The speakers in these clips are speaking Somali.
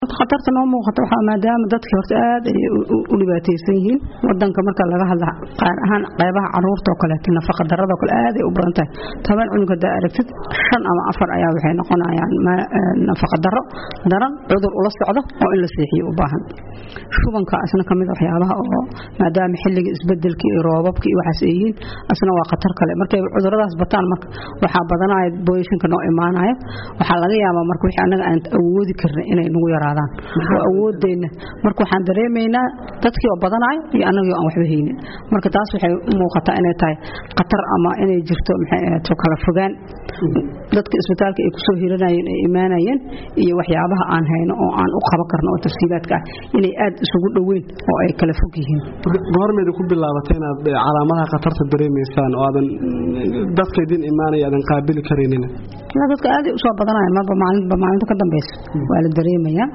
khatarta noo muuqata waxaa maadaama dadkii horta aad ay u dhibaataysan yihiin wadanka marka laga hadla qaar ahaan qaybaha caruurta oo kaleeto nafaqa darada oo kale aad ay u badan tahay toban cunug hadaa aragtid shan ama afar ayaa waxay noqonayaan nafaqa daro daran cudur ula socdo oo in la seexiyo u baahan shubanka asna kamid waxyaabaha oo maadaama xilliga isbedelka iyo roobabka iyo waxaas ay yihiin asna waa khatar kale markay cuduradaas bataan marka waxaa badanaya booyashinka noo imaanaya waxaa laga yaabaa marka wixii annaga aan awoodi karnay inay nagu yaraadaan oo awoodeenna marka waxaan dareemaynaa dadkii oo badanaya iyo annagii aan waxba haynin marka taas waxay u muuqataa inay tahay khatar ama inay jirto maxay ahayd kala fogaan dadka isbitaalka ay kusoo hiranayeen ay imaanayeen iyo waxyaabaha aan hayno oo aan u qaban karno oo tafsiilaadka ah inay aad isugu dhoweyn oo ay kala fog yihiin goormeeda ku bilaabatay inaad calaamadaha khatarta dareemaysaan oo aadan dadka idin imaanaya aadan qaabili karaynin dadka aad ay usoo badanayaan marba maalinba maalinta ka dambeysa waa la dareemayaa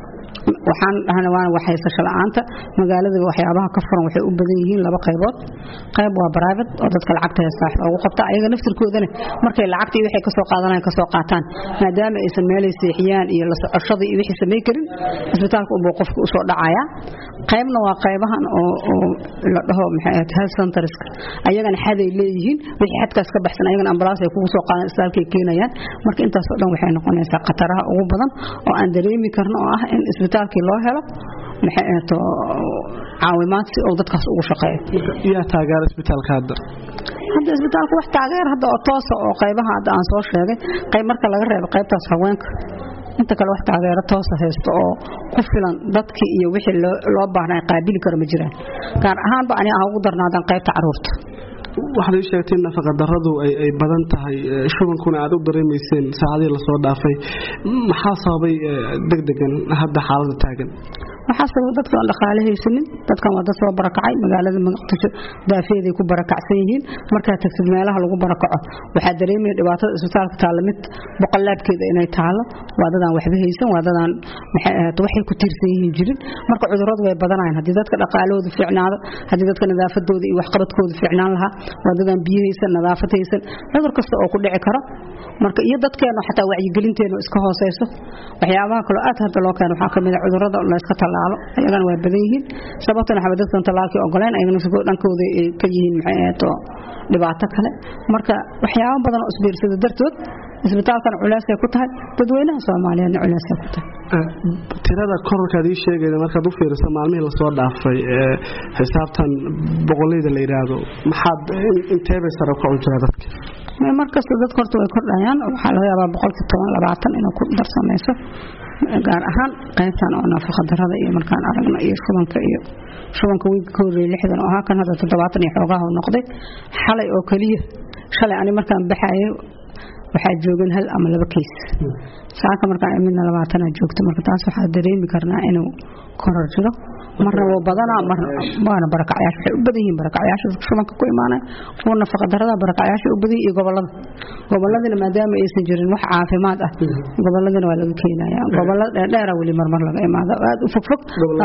waxaan dhahna waan waxaysasho la'aanta magaalada waxyaabaha ka furan waxay u badan yihiin laba qaybood qayb waa private oo dadka lacagta heestaa loogu qabta ayaga naftirkoodana markay lacagta iyo waxay kasoo qaadanayaan kasoo qaataan maadaama aysan meelay seexiyaan iyo la socoshada iyo wixii samay karin isbitaalka unbuu qofka usoo dhacaya qaybna waa qaybahan oo oo la dhaho maxay ahayd health centerska ayagana xaday leeyihiin wixii xadkaas ka baxsan ayagana ambalaas ay kugu soo qaadan isbitaalka ay keenayaan marka intaas oo dhan waxay noqonaysaa khataraha ugu badan oo aan dareemi karno oo ah in isbitaalkii loo helo maxay ahaato caawimaad si uu dadkaas ugu shaqeeyo yaa taageera isbitaalka hadda hadda isbitaalka wax taageer hadda oo toosa oo qaybaha hadda aan soo sheegay qayb marka laga reebo qaybtaas haweenka inta kale wax taageero toosa haysto oo ku filan dadkii iyo wixii loo baahnaa qaabili karo ma jiraan gaar ahaanba ani ah ugu darnaadaan qaybta caruurta waxaad ii sheegtay in nafaqa daradu ay badan tahay shubankuna aad u dareemayseen saacadihii lasoo dhaafay maxaa sababay degdegan hadda xaalada taagan waxaa sababa dadka aan dhaqaale haysanin dadkan waa dad soo barakacay magaalada muqdisho daafeeday ku barakacsan yihiin markaa tagtid meelaha lagu barakaco waxaa dareemaya dhibaatada isbitaalka taalla mid boqolaabkeeda inay taalo waa dadaan waxba haysan waa dadaan maxay ahayd waxay ku tiirsan yihiin jirin marka cudurradu way badanayaan haddii dadka dhaqaalahooda fiicnaado haddii dadka nadaafadooda iyo waxqabadkooda fiicnaan lahaa waa dadaan biyo haysan nadaafad haysan cudur kasta oo ku dhici karo marka iyo dadkeena xataa wacyigelinteena iska hooseyso waxyaabaha kaloo aad hadda loo keeno waxaa kamid a cudurrada layska tallaalo ayagana waa badan yihiin sababtana waxba dadkan tallaalkii ogoleen ayagana sigoo dhankooda ay ka yihiin maxay ahayd dhibaato kale marka waxyaabo badan oo isbiirsada dartood isbitaalkan culeysay ku tahay dadweynaha soomaaliyeedna culeysay ku tahay tirada korarkaad ii sheegayda markaad u fiiriso maalmihii lasoo dhaafay ee xisaabtan boqolleyda la yidhaahdo maxaad inteebay sare ukacu jira dadka markasta dadka horta way kordhayaan waxaa laga yaabaa boqolkii toban labaatan inuu ku darsamayso gaar ahaan qaybtan oo nafaqa darada iyo markaan aragno iyo shubanka iyo shubanka wiilka ka horreeyay lixdan oo ahaa kan hadda toddobaatan iyo xoogaha u noqday xalay oo keliya shalay ani markaan baxayay waxaa joogan hal ama laba keys saaka markaan midna labaatanaa joogto marka taas waxaa dareemi karnaa inuu korar jiro marna wuu badanaa waana barakacyaasha waxay u badan yihiin barakacyaasha shubanka ku imaanaya kuwa nafaqa darada barakacyaasha u badan iyo gobolada goboladina maadaama aysan jirin wax caafimaad ah goboladina waa laga keenaya gobolada dheerdheera weli marmar laga imaado aad u fogfog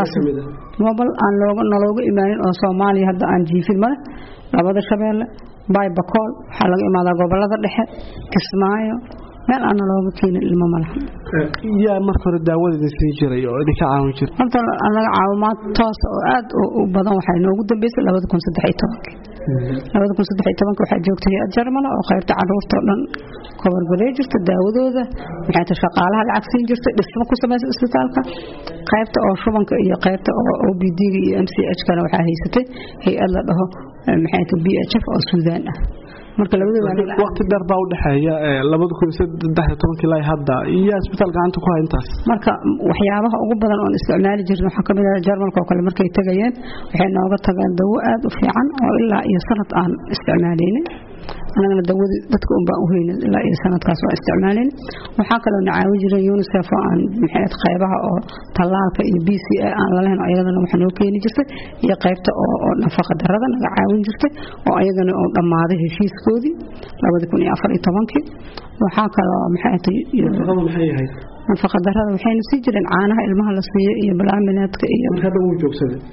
gobol aan nalooga imaanin oo soomaaliya hadda aan jiifin male labada shabeelle baybakool waxaa laga imaadaa gobolada dhexe kismaayo meel aana looga keenin ilmo malaha yaa marka hore daawada idin siin jiray oo idinka caawin jiray horta anaga caawimaad toosa oo aad u badan waxay noogu dambeysay labada kun saddex iyo tobankii labada kun saddex iyo tobanka waxaa joogtay hay-ad jarmala oo qaybta caruurta oo dhan kobargarey jirta daawadooda maxay ta shaqaalaha lacag siin jirtay dhismo ku samaysa isbitaalka qaybta oo shubanka iyo qaybta oo o b d-ga iyo m c h kana waxaa haysatay hay-ad la dhaho maxay ta b h f oo suudaan ah marka waqti dheer baa u dhexeeya labada kun saddex iyo tobankii ilaa hadda iyo isbitaal gacanta ku hayntaas marka waxyaabaha ugu badan oon isticmaali jirin waxaa kamid ah jarmalka oo kale markay tagayeen waxay nooga tageen dawo aad u fiican oo ilaa iyo sanad aan isticmaaleynin anagana dawadii dadka un baan u haynin ilaa iyo sanadkaas waa isticmaaleynin waxaa kaloo na caawin jiray unicef oo aan maxay qaybaha oo tallaalka iyo b c a aan lalahayn oo ayadana wax noo keeni jirtay iyo qaybta oo nafaqa darada naga caawin jirtay oo ayagana oo dhammaaday heshiiskoodii labadi kun iyo afar iyo tobankii waxaa kaloo maxay tahay nafaqa darada waxayna sii jireen caanaha ilmaha la siiyo iyo balaaminaadka iyo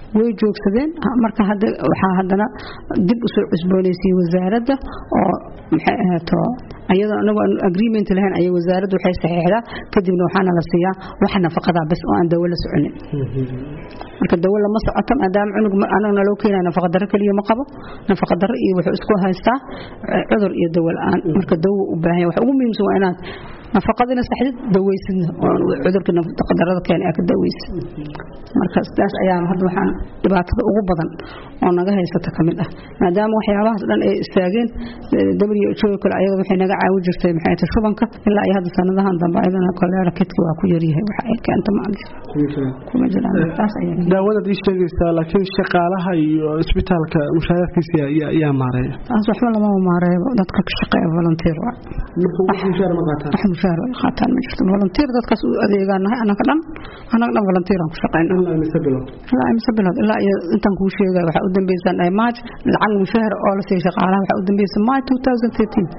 way joogsadeen marka hadda waxaa haddana dib usoo cusboonaysiiyey wasaaradda oo maxay ahaato ayadoo anagu aan agreement lahayn ayay wasaaraddu waxay saxiixdaa kadibna waxaana la siiyaa wax nafaqadaa bas oo aan dawo la soconin marka dawo lama socoto maadaama cunug anagna loo keenaya nafaqadaro keliya ma qabo nafaqadaro iyo wuxuu isku haystaa cudur iyo dawo la-aan marka dawo u baahan yahay waxa ugu muhiimsan waa inaad nafaqadina saxdid daweysidna oo cudurka nafaqadarada keena aa ka daweysid marka sidaas ayaa hadda waxaan dhibaatada ugu badan oo naga haysata ka mid ah maadaama waxyaabahaas dhan ay istaageen WHO kale ayada waxay naga caawin jirtay maxay tahay shubanka ilaa ay hadda sanadahan dambe ayadana koleera kidka waa ku yaryahay waxa ay keenta ma kuma jiraan taas ayaa daawadaad ii sheegaysaa laakiin shaqaalaha iyo isbitaalka mushaaraadkiisa yaa maareeya taas waxba lama maareeyo dadka ka shaqeeya volunteer waa wax mushaar ma qaataan wax mushaar ay qaataan ma jirto volunteer dadkaas u adeegaanahay anaga dhan anaga dhan volunteer aan ku shaqeynaa ilaa mise bilood ilaa imse bilood ilaa iyo intaan kuu sheegay waxaa u dambeysaan ay march lacag mushaar oo la siiyay shaqaalaha waxaa u dambeysay march 2013